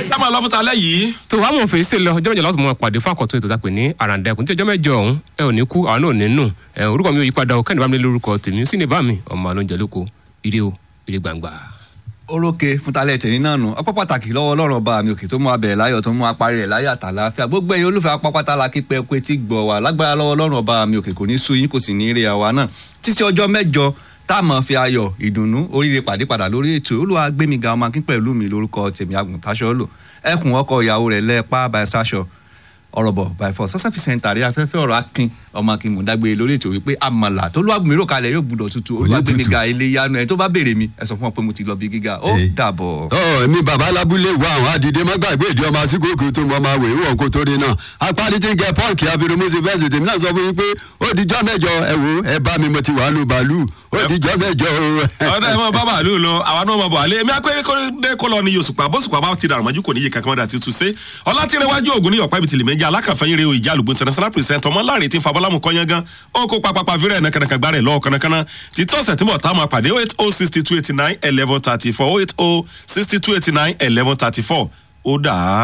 ká máa lọ fún talẹ́ yìí. tó wàá mọ̀ fèsì lọ ọjọ́ mẹ́jọ láti mọ pàdé fún àkọ́tún ètò ìtàpè ní àràǹdẹ̀kùn tí ọjọ́ mẹ́jọ ọ̀hún ẹ ò ní kú àwọn náà ò ní nù ẹ orúkọ mi ò yí padà o kẹ́ni bá mi lé lórúkọ tèmi sí ní bá mi ọmọ alóúnjẹ lóko ire o ire gbangba. orókè fúntalẹ̀ tẹ̀lé náà nù ọpọ́ pàtàkì lọ́wọ́ ọlọ́run ọba mi òkè tó mú abẹ̀ láyọ̀ tó mú apárí rẹ̀ láyọ̀ àtàláfíà gbogbo ẹ̀yin olùfẹ́ apápátá la kí pẹ́ pé tí gbọ̀ wá lágbára lọ́wọ́ ọlọ́run ọba mi òkè kò ní sú yín kò sì ní rí àwa náà títí ọjọ́ mẹ́jọ tá a mọ̀ fi ayọ̀ ìdùnnú oríire pàdé padà lórí ètò olúwa gbémiga ọmọ akín pẹ̀lú mi lórúkọ tèmi àgùntàṣọ́ lò ẹkùn ọkọ ìyàwó rẹ̀ lẹ́ẹ̀pá by sasho ọ̀rọ̀bọ̀ by force sọ́sẹ́ pìsẹ́ntà rí afẹ́fẹ́ ọ̀rọ̀ akin ọmọ akin mọ̀dágbé lórí ètò wípé àmàlà tó lọ́wọ́ mi rò kalẹ̀ yóò gbúdọ̀ tutù olúwa gbémiga ilé yanu ẹ̀ tó bá béèrè mi ẹ sọ fún ọ pé mo ti lọ bí gíga ó Eh. dàbọ̀. ọ èmi bàbá alábúlé wa àwọn àdìdé má gbàgbé ìdí ọmọ asíkòkò tó mọ ọmọ àwẹ̀ ìwọ̀n kó tó rí náà apárí tí ń gẹ pọ́ǹkì àfirùmùsì fẹ́ǹsì tèmi náà sọ fún yín pé ó dijọ́ mẹ́jọ ẹ wo ẹ bá mi mo ti wà nù bàálù ó dijọ́ mẹ́jọ o. ọ̀dà ẹ̀ mọ̀ bá bàálù lọ àwa náà mọ̀ bọ̀ àlẹ́ èmi akéré kọ́lé kọ́ lọ ní yosùpá bóṣùpá bá ti dàrú mọ́jú kò ní yé kankan mọ́dà títú sé ọlátìrẹwájú ògùn ní ọ̀pá ibi tìlẹ̀ méjì alákànfẹ́yìn rẹ̀ ìjà àlùgbò international president ọmọ láre tí fabọ́lámù kọ́yán gan ó kó papapa fírẹ̀ nàkànàkàn gbá rẹ̀ lọ́wọ́ kanakana títí ọ̀sẹ̀ tí mo ta máa pàdé 08062891134 08062891134 ó dà á.